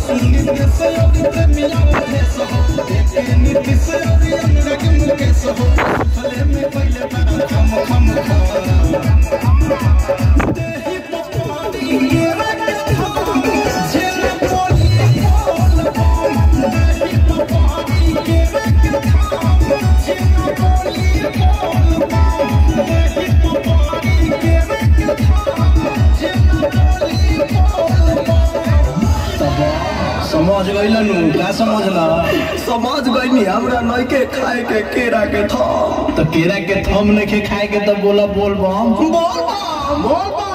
नीतीश योगी प्रेमिया महेश हो एके नीतीश योगी अनुराग मुकेश हो फले में पहले बड़ा खम खम खम देही पपारी ये रंग थाम जेल बोली बोल बम देही पपारी ये रंग थाम जेल बोली बोल बम देही पपारी ये रंग थाम जेल बोली बोल बम समझ गइलनु का समझला समझ गई हमरा नइके खाए के केरा के था तो केरा के थम नइखे खाए के तो बोला बोल बम बोल बम, बोल बम।